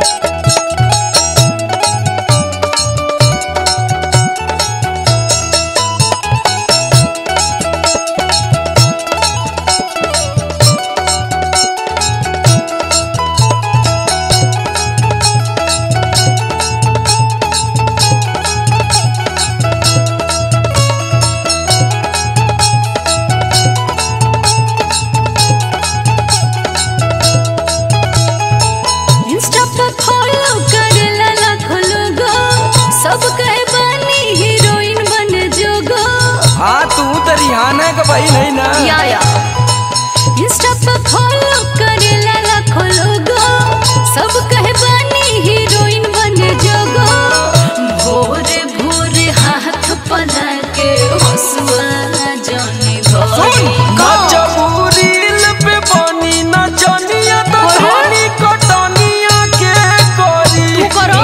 Insta पे follow करेला लाखों लोगो सब कहे बानी हीरोइन बन जोगो हाँ तू तो रिहाना का भाई नहीं ना या या इंस्टा पे फॉलो करेला लाखों लोगो सब कहे बानी हीरोइन बन जोगो भोरे भोरे हाथ पला के हंसुआ जाने घोड़ी नचबुरील पे बनी नचनिया तो अरे। धनी कटनिया के करी तू करो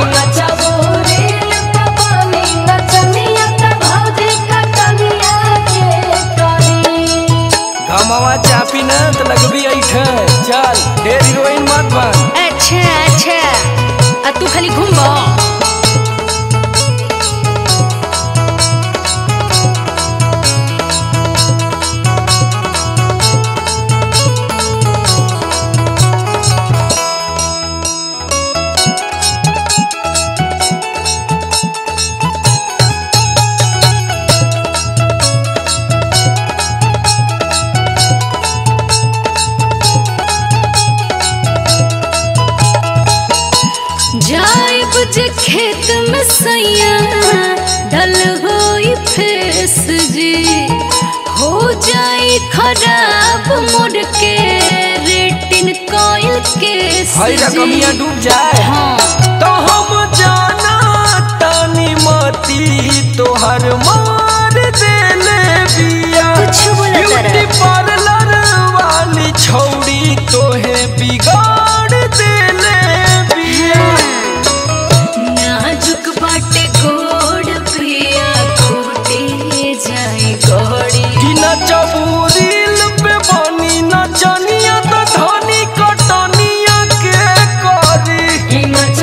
घमवा चापी न तो लगबी ऐठे चल ढेर हीरोइन मत बन अच्छा अच्छा आ तू खाली घूमबो जाए बुझे खेत में सैया डल होई फेस जी हो जाए खराब मोड़ के रेटिन कोयल के हई रकमिया डूब जाए हाँ तो हम जाना तानी मती तोहर मार देले बिया कुछ बोला तारा। ब्यूटी पार्लर वाली छौड़ी तोहे बिगाड़ देले बिया नाजुक बाटे गोड़ पिया खूटे जाए गोड़ी कि नचबुरील पे बनी नचनिया तो धनी कटनिया के करी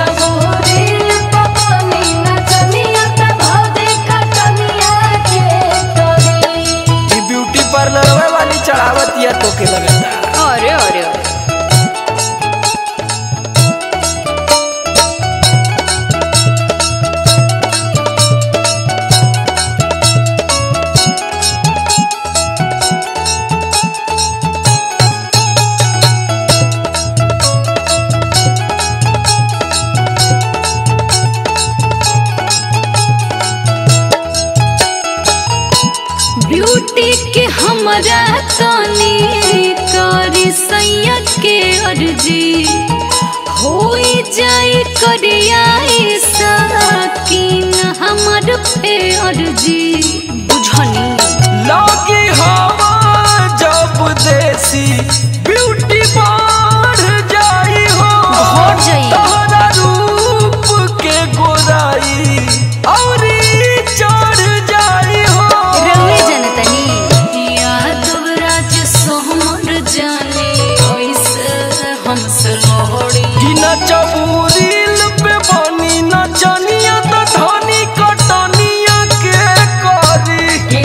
ई ब्यूटी पार्लर वाली चढ़ावत या तोके लगता अरे अरे अरे ब्यूटी के हमरा तनी करी सैया के अर्जी होई जाए करियाई साकिन हमर पे अर्जी बुझनी लगी हवा जब देसी ब्यूटी बढ़ जाई हो बढ़ जाई। तोहरा रूप के गोराई औरी चढ़ जाई हो रवे जनतनी यादव राज सोहमर जाने ओइसे हमसे लोहड़ी कि नचबुरील पे बनी नचनिया तो धनी कटनिया के करी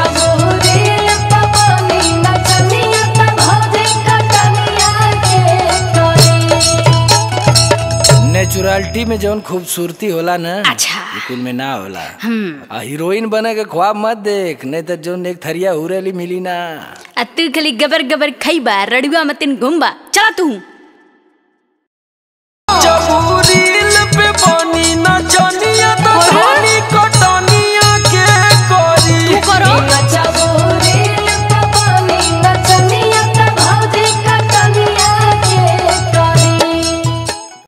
नेचुरलिटी में जौन खूबसूरती होला ना अच्छा। ई कुल में ना होला आ हीरोइन बने के ख्वाब मत देख नहीं तो जौन एक थरिया हुरेली मिली ना आ तू खाली गबर गबर खैबा रड़ुआ मतिन घुमबा चला तू